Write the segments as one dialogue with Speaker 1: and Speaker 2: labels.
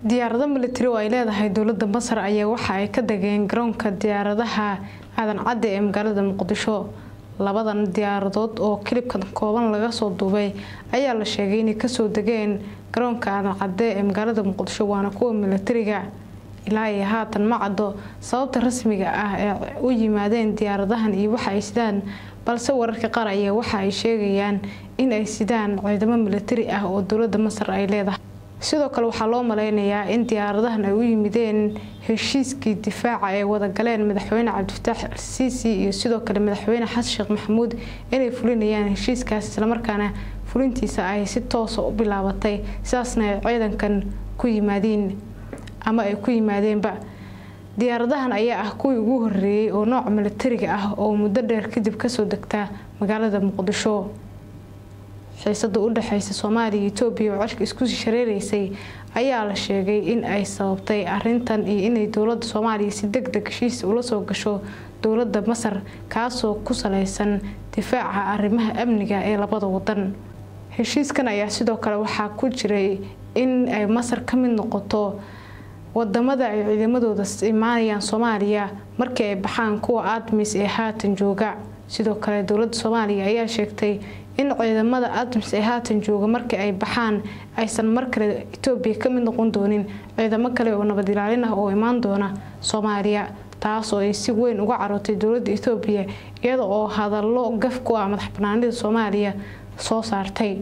Speaker 1: diyaarado militari oo ay leedahay dowladda masar ayaa waxa ay ka degeen garoonka diyaaradaha aadan cadde ee magaalada muqdisho labadan diyaaradood oo kilibkan kooban laga soo duubay ayaa la sheegay inay kasoo degeen garoonka aadan cadde ee magaalada muqdisho waana kuwa militariga ilaa iyo haatan ma caddo sababta rasmiga ah ee u yimaadeen diyaaradahan iyo waxa ay sidaan balse wararka qaar ayaa waxa ay sheegayaan in ay sidaan ciidamo militari ah oo dowladda masar ay leedahay sidoo kale waxaa loo maleynayaa in diyaaradahan ay u yimideen heshiiskii difaaca ee wadagaleen madaxweyne cabdifataax al-siisi iyo sidoo kale madaxweyne xasan sheekh maxamuud inay fulinayaan heshiiskaas islamarkaana fulintiisa ay si toosa u bilaabatay sidaasna ay ciidankan ku yimaadeen ama ay ku yimaadeenba diyaaradahan ayaa ah kuwii ugu horeeyey oo nooca militariga ah oo muddo dheer kadib kasoo degta magaalada muqdisho xiisada u dhexeysa soomaaliya iyo etoobiya oo codka isku shareereysay ayaa la sheegay in ay sababtay arintan iyo inay dowladda soomaaliya si deg deg heshiis ula soo gasho dowladda masar kaasoo ku saleysan difaaca arrimaha amniga ee labada wadan heshiiskan ayaa sidoo kale waxaa ku jiray in ay masar ka mid noqoto wadamada ay ciidamadooda imaanayaan soomaaliya markii ay baxaan kuwa admis ee haatan jooga sidoo kale dowladda soomaaliya ayaa sheegtay in ciidamada admis ee haatan jooga markii ay baxaan aysan mar kale etoobiya ka mid noqon doonin ciidamo kale oo nabad ilaalin ah oo imaan doona soomaaliya taas oo ay si weyn uga carootay dowladda etoobiya iyada oo hadallo gaf ku ah madax banaanida soomaaliya soo saartay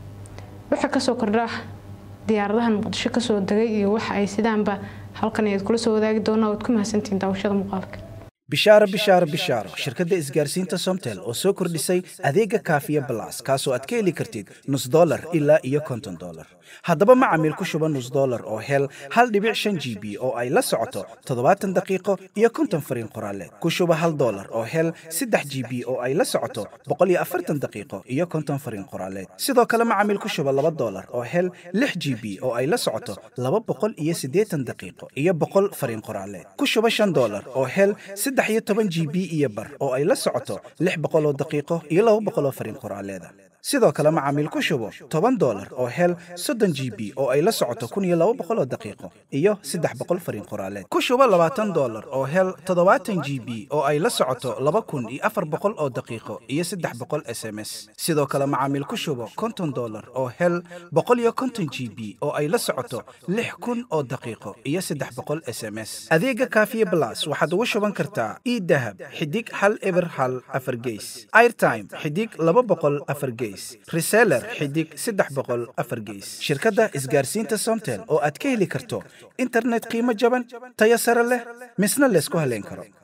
Speaker 1: waxaa kasoo kordha diyaaradahan muqdisho kasoo degay iyo waxa ay sidaanba halkan ayaad kula soo wadaagi doonaa waad ku mahadsantihiin daawashada muuqaalka
Speaker 2: bishaaro bishaaro bishaaro shirkadda isgaarsiinta somtel oo soo kordhisay adeega kaafiya balas kaasoo aad ka heli kartid nus dolar ilaa iyo konton dolar haddaba macamiil ku shuba nus dolar oo hel hal dhibic shan g b oo ay la socoto toddobaatan daqiiqo iyo konton fariin qoraaleed ku shuba hal dolar oo hel saddex g b oo ay la socoto boqol iyo afartan daqiiqo iyo konton fariin qoraaleed sidoo kale macamiil ku shuba laba dolar oo hel lix g b oo ay la socoto laba boqol iyo siddeetan daqiiqo iyo boqol fariin qoraaleed ku shuba shan dolar oo hel saddex iyo toban g b iyo bar oo ay la socoto lix boqol oo daqiiqo iyo laba boqol oo fariin qoraaleeda sidoo kale macaamiil ku shubo toban dolar oo hel soddon g b oo ay la socoto kun iyo laba boqol oo daqiiqo iyo saddex boqol fariin qoraaleed ku shubo labaatan dolar oo hel toddobaatan g b oo ay la socoto laba kun iyo afar boqol oo daqiiqo iyo saddex boqol s m s sidoo kale macaamiil ku shubo konton dolar oo hel boqol iyo konton g b oo ay la socoto lix kun oo daqiiqo iyo saddex boqol s m s adeega kaafiye blas waxaad ugu shuban kartaa idahab xidig hal eber hal afar geys airtime xidig laba boqol afar geys reseller xidig saddex boqol afar geys shirkadda isgaarsiinta somtel oo aad ka heli karto internet qiimo jaban tayo sare leh misna laysku haleyn karo